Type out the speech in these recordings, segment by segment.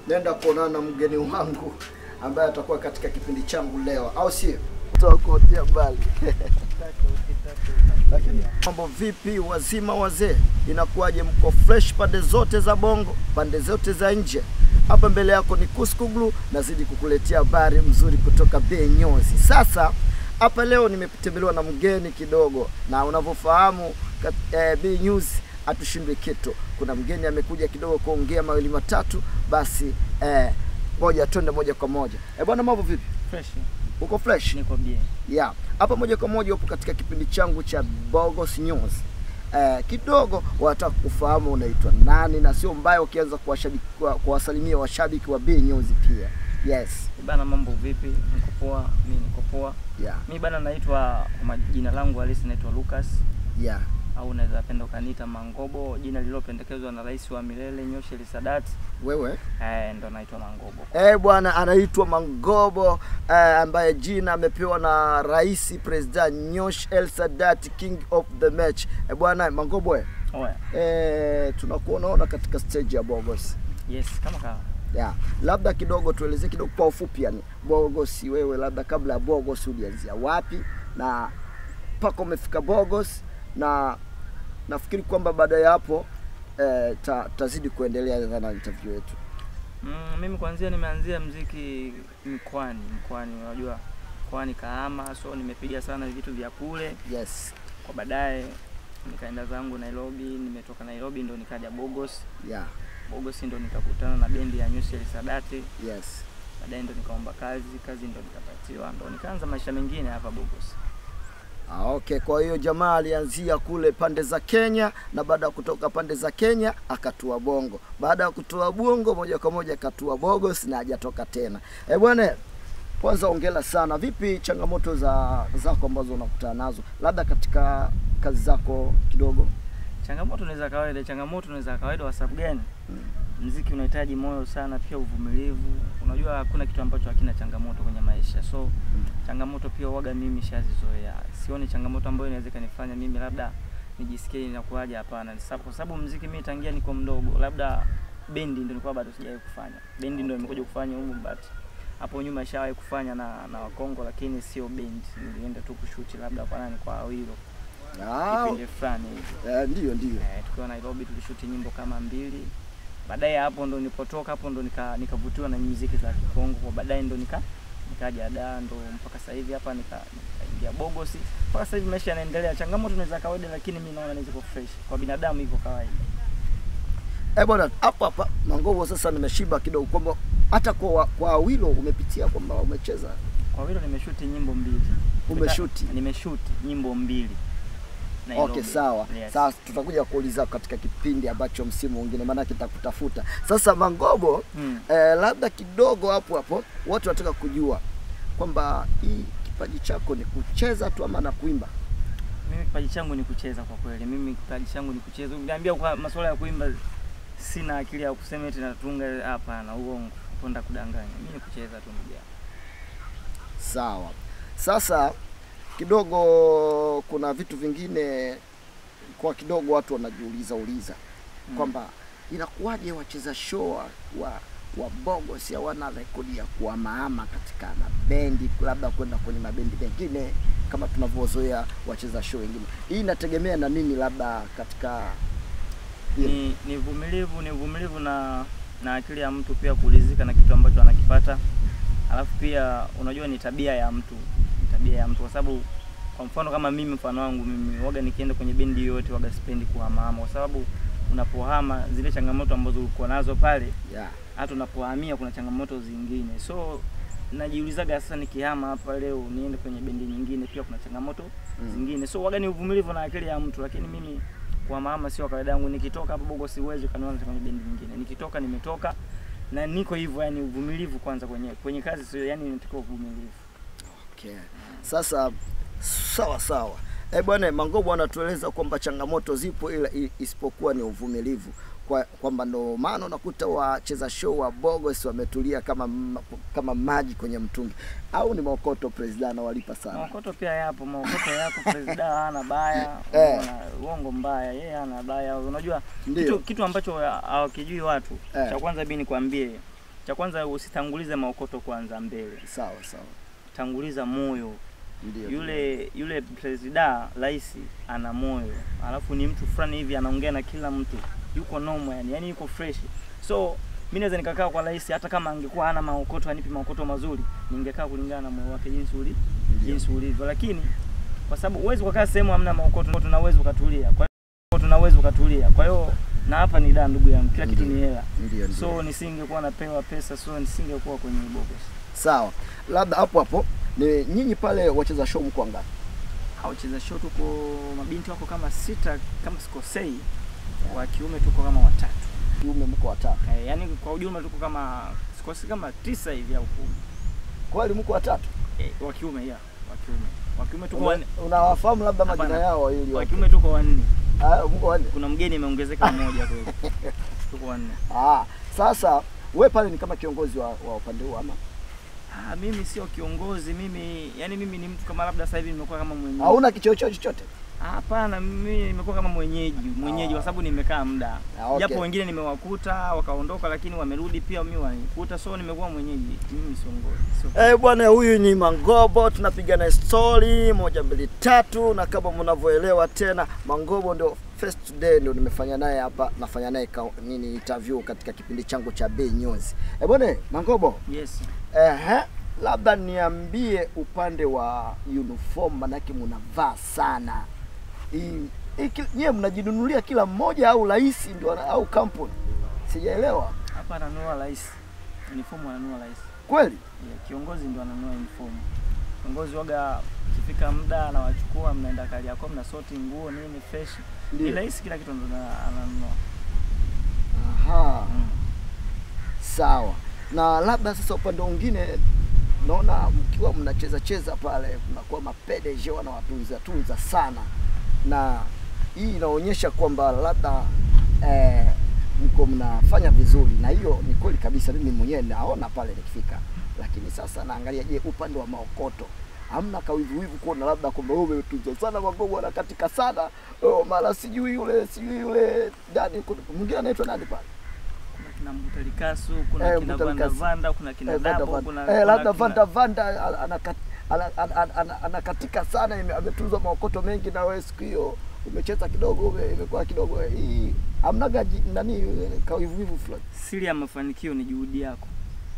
naenda kuonana na mgeni wangu ambaye atakuwa katika kipindi changu leo, au sio? Tutakuotea mbali lakini mambo vipi, wazima wazee, inakuwaje? Mko fresh pande zote za Bongo, pande zote za nje? Hapa mbele yako ni Kuskuglu, nazidi kukuletea habari mzuri kutoka Bay Nyozi. Sasa hapa leo nimetembelewa na mgeni kidogo, na unavyofahamu kat- eh, Bay News hatushindwi kitu. Kuna mgeni amekuja kidogo kuongea mawili matatu, basi eh, ngoja twende moja kwa moja. Eh bwana, mambo vipi? Fresh. Uko fresh? Niko bie. Yeah. Hapa moja kwa moja upo katika kipindi changu cha Bogos News. Eh, kidogo wanataka kufahamu unaitwa nani, na sio mbaya ukianza kuwashabiki kuwa- kuwasalimia washabiki wa B News pia. Yes. Bana, mambo vipi? Niko poa, mi niko poa. Yeah. Mi bana, naitwa kwa jina langu halisi naitwa Lucas Yeah. au unaweza penda ukaniita Mangobo, jina lililopendekezwa na rais wa milele Nyosheli Sadat. Wewe? Eh, ndo naitwa Mangobo. Eh, bwana anaitwa Mangobo eh, ambaye jina amepewa na Rais President Nyosh El Sadat King of the Match. Eh, bwana Mangobo eh, Oya. eh, tunakuonaona katika stage ya Bogos. Yes, kama kawa. ya labda kidogo tuelezee kidogo kwa ufupi, yani Bogos, wewe labda kabla ya Bogos ulianzia wapi na mpaka umefika Bogos, na nafikiri kwamba baada ya hapo eh, ta, tazidi kuendelea na interview yetu. Mm, mimi kwanzia nimeanzia mziki mkoani, mkoani unajua mkoani Kahama, so nimepiga sana vitu vya kule. Yes, Kwa baadaye nikaenda zangu Nairobi, nimetoka Nairobi ndo nikaja Bogos. yeah, Bogos ndo nikakutana na bendi ya Nyosheli Sadati. yes. baadaye ndo nikaomba kazi, kazi ndo nikapatiwa, ndo nikaanza maisha mengine hapa Bogos. Ah, okay. Kwa hiyo jamaa alianzia kule pande za Kenya na baada ya kutoka pande za Kenya akatua Bongo. Baada ya kutua Bongo moja kwa moja akatua Bogos na hajatoka tena. Eh bwana, kwanza ongela sana. Vipi changamoto za zako ambazo unakutana nazo labda katika kazi zako kidogo? Changamoto ni za kawaida, changamoto ni za kawaida. Kwa sababu gani? Mziki unahitaji moyo sana, pia uvumilivu. Unajua hakuna kitu ambacho hakina changamoto kwenye maisha, so changamoto pia waga mimi shazizoea. Sioni changamoto ambayo inaweza kanifanya mimi labda nijisikie inakuwaje. Hapana, Ni sababu- kwa sababu mziki mimi tangia niko mdogo, labda bendi ndio nilikuwa bado sijawahi kufanya. Bendi ndio nimekuja kufanya humu, but hapo nyuma ishawahi kufanya na na Wakongo, lakini sio bendi. Nilienda tu kushuti labda kwa nani, kwa Awilo Ah, kipindi fulani hivi. eh, ndio ndio. Eh, tukiwa Nairobi tulishuti nyimbo kama mbili. Baadaye hapo ndo nilipotoka hapo ndo nika nikavutiwa na muziki za Kikongo. Kwa baadaye ndo nika nikaja da ndo mpaka sasa hivi hapa nika nikaingia Bogos. Mpaka sasa hivi maisha yanaendelea. Changamoto ni za kawaida lakini mimi naona ziko fresh. Kwa binadamu iko kawaida. Eh bwana, hapa hapa Mangobo, sasa nimeshiba kidogo kwamba hata kwa kwa Awilo umepitia kwamba umecheza Kwa vile nimeshuti nyimbo mbili. Umeshuti? Nimeshuti nyimbo mbili. Nairobi. Okay, sawa. Yes. Sasa tutakuja kuuliza katika kipindi ambacho msimu mwingine, maana kitakutafuta. Sasa Mangobo, Mm. eh, labda kidogo hapo hapo watu wanataka kujua kwamba hii kipaji chako ni kucheza tu ama na kuimba. Mimi kipaji changu ni kucheza kwa kweli. Mimi kipaji changu ni kucheza. Ukiniambia kwa masuala ya kuimba sina akili ya kusema eti natunga, hapana, uongo. Kwenda kudanganya. Mimi ni kucheza tu ndugu yangu. Sawa. Sasa kidogo kuna vitu vingine kwa kidogo watu wanajiuliza uliza Mm. kwamba inakuwaje wacheza show wa, wa wa Bogos hawana rekodi ya kuamaama katika mabendi, labda kwenda kwenye mabendi mengine kama tunavyozoea wacheza show wengine. Hii inategemea na nini, labda katika Ni ni uvumilivu, ni uvumilivu na na akili ya mtu pia kuridhika na kitu ambacho anakipata. Alafu pia unajua ni tabia ya mtu, ni tabia ya mtu kwa sababu kwa mfano kama mimi, mfano wangu mimi, waga nikienda kwenye bendi yoyote waga sipendi kuhamahama, kwa sababu unapohama zile changamoto ambazo ulikuwa nazo pale yeah. hata unapohamia kuna changamoto zingine, so najiulizaga sasa, nikihama hapa leo niende kwenye bendi nyingine, pia kuna changamoto Mm. zingine. So waga ni uvumilivu na akili ya mtu, lakini mimi kuhamahama sio kawaida yangu. Nikitoka hapa Bogo siwezi ukaniona kwenye bendi nyingine, nikitoka nimetoka na niko hivyo, yani uvumilivu kwanza kwenye kwenye kazi sio, yani natakiwa uvumilivu. Okay. Sasa sawa sawa. Eh bwana Mangobo anatueleza kwamba changamoto zipo ila i- isipokuwa ni uvumilivu. Kwa kwamba ndo maana unakuta wacheza show wa Bogos wametulia kama ma- kama maji kwenye mtungi, au ni maokoto president anawalipa sana. Maokoto pia yapo, maokoto yapo. Presida hana baya, Eh. unaona, uongo mbaya, yeye hana baya. Unajua Ndio. kitu, kitu ambacho hawakijui watu Eh. cha kwanza, mimi nikwambie, cha kwanza usitangulize maokoto kwanza mbele, Sawa sawa, tanguliza moyo. ndio Yule yule presida rais ana moyo, alafu ni mtu fulani hivi anaongea na kila mtu, yuko normal yani, yani yuko fresh. So mimi naweza nikakaa kwa rais, hata kama angekuwa hana maokoto, anipi maokoto mazuri, ningekaa kulingana na moyo wake jinsi uli Ndio. jinsi ulivyo, lakini kwa sababu uwezi ukakaa sehemu hamna maokoto, tunaweza ukatulia. Kwa hiyo tunaweza ukatulia. Kwa hiyo na hapa ni da, ndugu yangu, kila kitu Ndio. ni hela. ndio ndio. So nisingekuwa napewa pesa, so nisingekuwa kwenye bogus. Sawa, labda hapo hapo ni nyinyi pale wacheza show mko ngapi? Wacheza show tuko mabinti wako kama sita kama sikosei, wa kiume tuko kama watatu. Kiume mko watatu, Eh, yaani kwa ujumla tuko kama sikosi kama tisa hivi au kumi. kweli mko watatu? Eh, wa kiume ya, wa kiume. Wa kiume tuko Una- wanne. Unawafahamu labda majina Hapana. yao ili Wa watu- kiume tuko wanne. Ah, mko wanne? Kuna mgeni imeongezeka mmoja kweli. Tuko wanne. Ah, sasa we pale ni kama kiongozi wa, wa upande huu ama Ah, mimi sio kiongozi, mimi yani mimi ni mtu kama labda sasa hivi nimekuwa kama mwenyeji. hauna kichocheo chochote? Ah, Hapana, mimi nimekuwa kama mwenyeji, mwenyeji kwa sababu nimekaa muda. Ah, okay. Japo wengine nimewakuta wakaondoka, lakini wamerudi pia mimi wanikuta, so nimekuwa mwenyeji. Mimi siongozi. Sio. Eh, bwana huyu ni Mangobo, tunapiga na story moja mbili tatu, na kama mnavyoelewa tena, Mangobo ndio first today ndio nimefanya naye hapa, nafanya naye ka- nini interview katika kipindi changu cha Bay News. Eh, bwana Mangobo, Yes. ehe, labda niambie upande wa uniform, manake mnavaa sana hii hii ki- nyie mnajinunulia kila mmoja au rais ndio ana- au kampuni? Sijaelewa Hapa ananunua rais. Uniform ananunua rais. kweli. Yeah, kiongozi ndio ananunua uniform. Kiongozi waga ikifika muda anawachukua, mnaenda Kariakoo, mna soti nguo nini fresh. Ni Ndio. rais kila kitu ndo ana- ananunua. Aha. Mm. Sawa. Na labda sasa upande mwingine naona mkiwa mnacheza cheza pale mnakuwa mapedeje wanawatunza tunza sana, na hii inaonyesha kwamba labda eh, mko mnafanya vizuri, na hiyo ni kweli kabisa. Mimi mwenyewe naona pale nikifika, lakini sasa naangalia, je, upande wa maokoto hamna kawivuwivu kuona labda kwamba wewe umetunza sana Mangobo anakatika sana oh, mara sijui yule sijui yule dadi kuna- mwingine anaitwa nani pale Kuna kina Mbutalikasu, kuna Eh, kina Mbutalikasu. Vanda Vanda, kuna kina Eh, Vanda Dabo, Vanda. kuna Eh, kuna labda kina- Vanda Vanda ana- anakat- ana- ana- ana- ana- anakatika sana, ime- ametunzwa maokoto mengi, na wewe siku hiyo umecheza kidogo, ume- imekuwa kidogo eh, hii hamnaga ji- nani eh, kawivuwivu fulani. Siri ya mafanikio ni juhudi yako.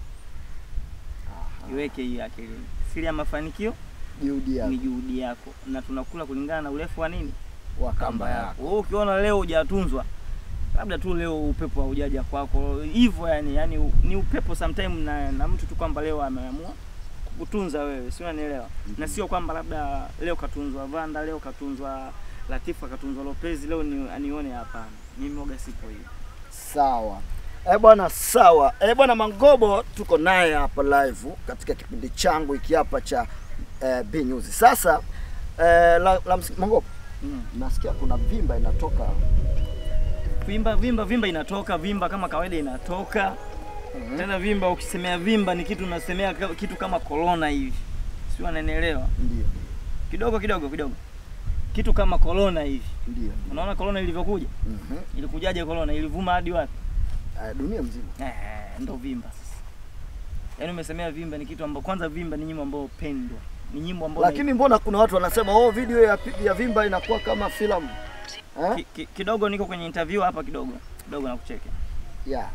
Iweke hiyo akilini. Siri ya mafanikio Juhudi yako ni juhudi yako, na tunakula kulingana na urefu wa nini wa kamba yako. Wewe ukiona leo hujatunzwa, labda tu leo upepo haujaja kwako hivyo, yani yani u- ni upepo sometime na, na mtu tu kwamba leo ameamua kukutunza wewe, si unanielewa? Na sio kwamba labda leo katunzwa Vanda, leo katunzwa Latifa, katunzwa Lopez, leo ni anione. Hapana, mimi waga sipo hivi. Sawa. Eh bwana, sawa. Eh bwana Mangobo tuko naye hapa live katika kipindi changu hiki hapa cha eh, B News. Sasa eh, la, la, msi- Mangobo, Mm. nasikia kuna vimba inatoka Vimba vimba vimba inatoka, vimba kama kawaida inatoka Mhm. tena. Vimba ukisemea vimba ni kitu unasemea ka- kitu kama corona hivi, si unanielewa? ndio Kidogo kidogo kidogo, kitu kama corona hivi. ndio. Unaona corona ilivyokuja, Mhm. ilikujaje corona? Ilivuma hadi wapi? Eh, dunia mzima. Eh, ndo vimba sasa. Yaani umesemea vimba ni kitu ambao kwanza vimba ni nyimbo ambayo pendwa. Ni nyimbo ambayo Lakini mbona kuna watu wanasema oh, video ya, ya Vimba inakuwa kama filamu eh? ki, ki, kidogo niko kwenye interview hapa kidogo. Kidogo nakucheke. Yeah.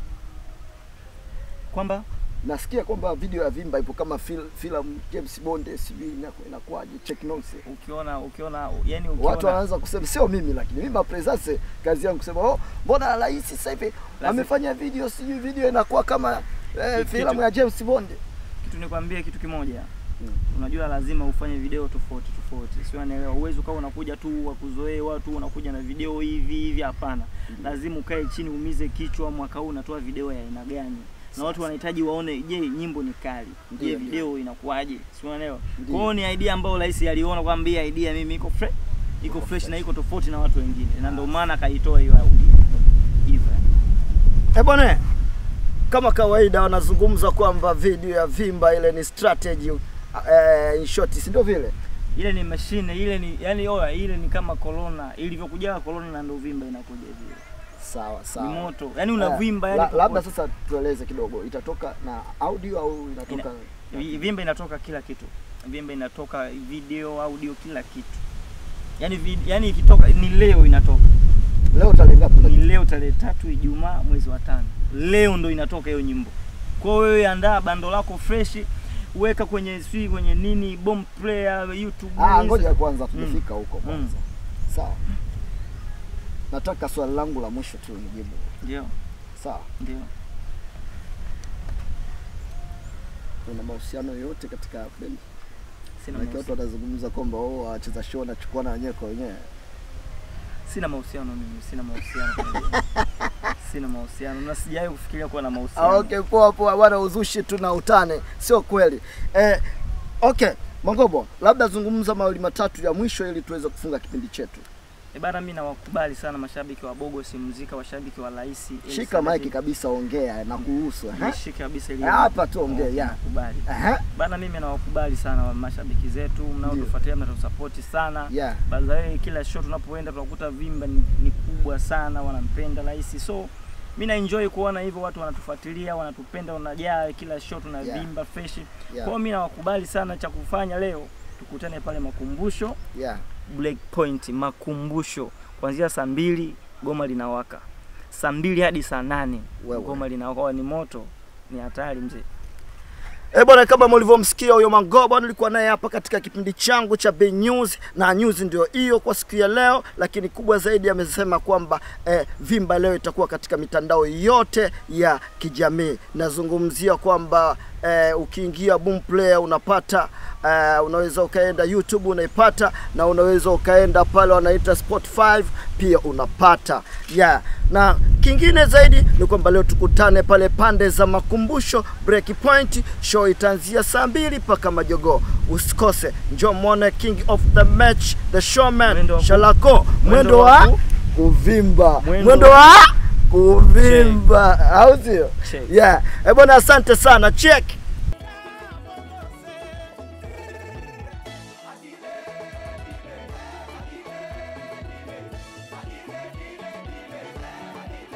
Kwamba Nasikia kwamba video ya Vimba ipo kama fil, filamu James Bond, sijui inaku- inakuwaje, check notes. ukiona ukiona yani ukiona Watu wanaanza kusema, sio mimi, lakini mimi mapresence kazi yangu kusema oh, mbona rais sasa hivi amefanya video, sijui video inakuwa kama eh, Kitu- filamu ya James Bond. kitu nikwambie kitu kimoja. Mm. Unajua lazima ufanye video tofauti tofauti. Sio unaelewa. Uwezo kama unakuja tu wakuzoee watu unakuja na video hivi hivi hapana. Lazima ukae chini umize kichwa mwaka huu unatoa video ya aina gani? Na watu wanahitaji waone, je, nyimbo ni kali? Je, Ndio, video inakuwaje? Si unaelewa? Ndio. Kwa hiyo ni idea ambayo rais aliona kwamba hii idea mimi iko fresh, iko fresh na iko tofauti na watu wengine. Na ndio maana akaitoa hiyo audio. Hivyo. Eh bwana, kama kawaida wanazungumza kwamba video ya Vimba ile ni strategy eh, in short, si ndio vile? Ile ni mashine, ile ni yani oya, ile ni kama corona ilivyokuja corona na ndio vimba inakuja vile. sawa ni sawa moto yani Eh, unavimba yani la- labda popote. sasa tueleze kidogo itatoka na audio au inatoka Vi- vimba inatoka kila kitu vimba inatoka video audio kila kitu yani vi, yani ikitoka ni leo inatoka leo tarehe ngapi ni leo tarehe tatu Ijumaa mwezi wa tano leo ndo inatoka hiyo nyimbo kwa hiyo wewe andaa bando lako fresh weka kwenye sijui kwenye nini bomb player youtube Ah, Insta- ngoja kwanza Mm. tujafika huko Mm. kwanza. Sawa. Nataka swali langu la mwisho tu nijibu. ndio Sawa. ndio Una mahusiano yoyote katika bendi? sina Maana watu mahusiano, wanazungumza kwamba wao wacheza show na chukua na wenyewe kwa wenyewe. sina mahusiano mimi sina mahusiano sina mahusiano na sijawahi kufikiria kuwa na mahusiano Ah, okay, poa poa bwana, uzushi tu na utane, sio kweli. Eh, okay, Mangobo, labda zungumza mawili matatu ya mwisho ili tuweze kufunga kipindi chetu. E bana, mimi nawakubali sana mashabiki wa Bogo si muzika, washabiki wa Rais. Shika maiki kabisa, ongea na kuhusu. eh? Nishike kabisa ili Hapa tu ongea, ya. Nakubali. Aha. Bana, mimi nawakubali sana wa mashabiki zetu mnaotufuatia, mnatusapoti sana. Yeah. By the way, kila show tunapoenda tunakuta vimba ni, ni kubwa sana, wanampenda Rais. So mimi na enjoy kuona hivyo watu wanatufuatilia, wanatupenda, wanajaa kila show tunavimba fresh. Kwa Yeah. hiyo mimi nawakubali sana, cha kufanya leo tukutane pale makumbusho Yeah. Black Point makumbusho kuanzia saa mbili goma linawaka, saa mbili hadi saa nane Wewe. goma linawaka. Ni moto, ni hatari mzee. Eh bwana, kama mlivyomsikia huyo Mangobo, nilikuwa naye hapa katika kipindi changu cha B News, na news ndio hiyo kwa siku ya leo, lakini kubwa zaidi amesema kwamba eh, Vimba leo itakuwa katika mitandao yote ya kijamii. Nazungumzia kwamba eh, ukiingia Boomplay unapata eh, unaweza ukaenda YouTube unaipata, na unaweza ukaenda pale wanaita Spotify pia unapata yeah. Na kingine zaidi ni kwamba leo tukutane pale pande za makumbusho Break Point. Show itaanzia saa mbili mpaka majogoo. Usikose, njoo mwone king of the match the showman Mwendo wa ku- Shalako, mwendo wa wa ku- kuvimba, Mwendo mwendo wa- wa kuvimba, au sio? Check. Yeah, eh bwana, asante sana, check